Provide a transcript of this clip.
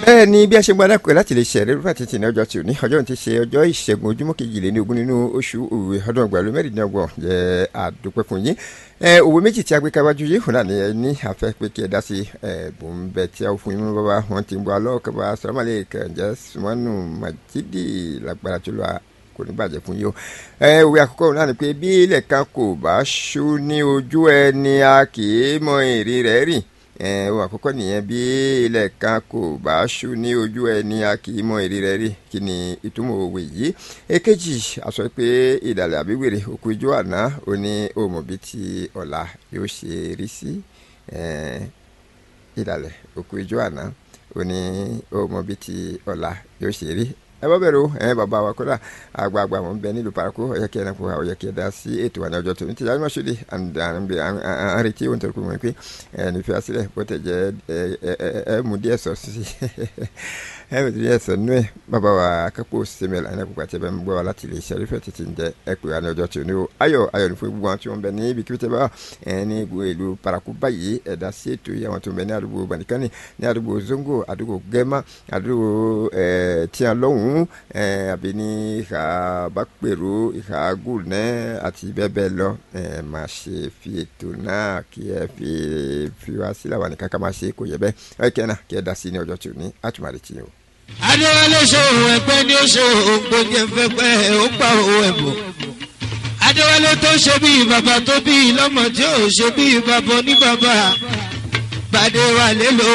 bẹ́ẹ̀ ni bí a ṣe gbọ́dọ̀ pé láti lè ṣe ẹ̀rẹ́ rúfà títí ní ọjọ́ tí ò ní ọjọ́ tí ṣe ọjọ́ ìṣẹ́gun ojúmọ́ kejìléní ogún nínú oṣù òwe ọdún ọgbà ló mẹ́rìndínlọ́gbọ̀n jẹ́ àdúpẹ́ fún yín òwe méjì tí a gbé káwájú yìí hùnà ní ní afẹ́ pé kí ẹ dá sí ẹ̀bùn bẹ́ẹ̀ tí a fún yín mú bàbá wọn ti ń bọ́ alọ́ kaba sọ́mọ́lẹ̀ kẹ̀ǹjẹ́ sùmọ́nù màjídì lágbára tó lọ́wọ́ kò ní bàjẹ́ fún yín o òwe àkọ́kọ́ náà ni pé bí ilẹ̀ kan kò bá ṣú ní ojú ẹni a kì í mọ èrè rẹ̀ rìn ohun àkọ́kọ́ nìyẹn bí ilẹ̀ kan kò bá ṣú ní ojú ẹni a kì í mọ èrè rẹ̀ rí kí ni ìtumọ̀ òwe yìí èkejì a sọ pé ìdàlẹ̀ àbíwèrè òkú ijó àná ó ní òmò bíi ti ọ̀la yóò ṣe rí sí ìdàlẹ̀ òkú ijó àná ó ní òmò bíi ti ọ̀la yóò ṣe rí ẹ bọ́ bẹ̀rù ẹ bàbá wa kódà àgbààgbà wọn bẹ nílùú paraku ọ̀yẹ́ kí ẹ náà kó wa ọ̀yẹ́ kí ẹ dá sí ètò wa ní ọjọ́ tó ní tìjà ní mọ̀ṣúlì àrètí ohun tó kù mọ́ pé ẹ nífẹ̀ẹ́ sílẹ̀ bó tẹ̀ jẹ́ ẹ mú díẹ̀ sọ sí ẹ mú díẹ̀ sọ nú ẹ bàbá wa kápò sẹ́mẹ̀lá ẹ náà kó pàtẹ́ bẹ́ẹ̀ ń gbọ́ wa láti lè ṣe àrífẹ́ títí ń jẹ́ ẹ pè wá ní ọjọ́ tó ní o ayọ̀ ayọ̀ ní fún gbogbo àwọn tí wọ́n bẹ ní ibi kíbi tẹ́ bá ẹ ní ìlú paraku báyìí ẹ dá sí ètò yìí àwọn tó ń bẹ ní àdúgbò banikani ní àdúgbò zongo àdúgbò gẹ́mà àdúgbò tíyan lọ́hùn àbí ní ìhà bápẹ̀rù ìhà gùnẹ́ àti bẹ́ẹ̀ bẹ́ẹ̀ lọ máa ṣe fi ètò náà kí ẹ fi fi wá sílẹ̀ wà ní kankan máa ṣe kò yẹ bẹ́ẹ̀ ẹ kẹ́ náà kí ẹ dá sí ní ọjọ́ tí ò ní àtúmọ̀rẹ́ tí o. adéwálé ṣòwò ẹgbẹ́ ní ṣòwò gbòógì ẹ̀fẹ́pẹ́ ó pa owó ẹ̀bùn adéwálé tó ṣe bí bàbá tó bí lọ́mọ tí ò ṣe bí bàbá oníbàbà bàdéwálé ló.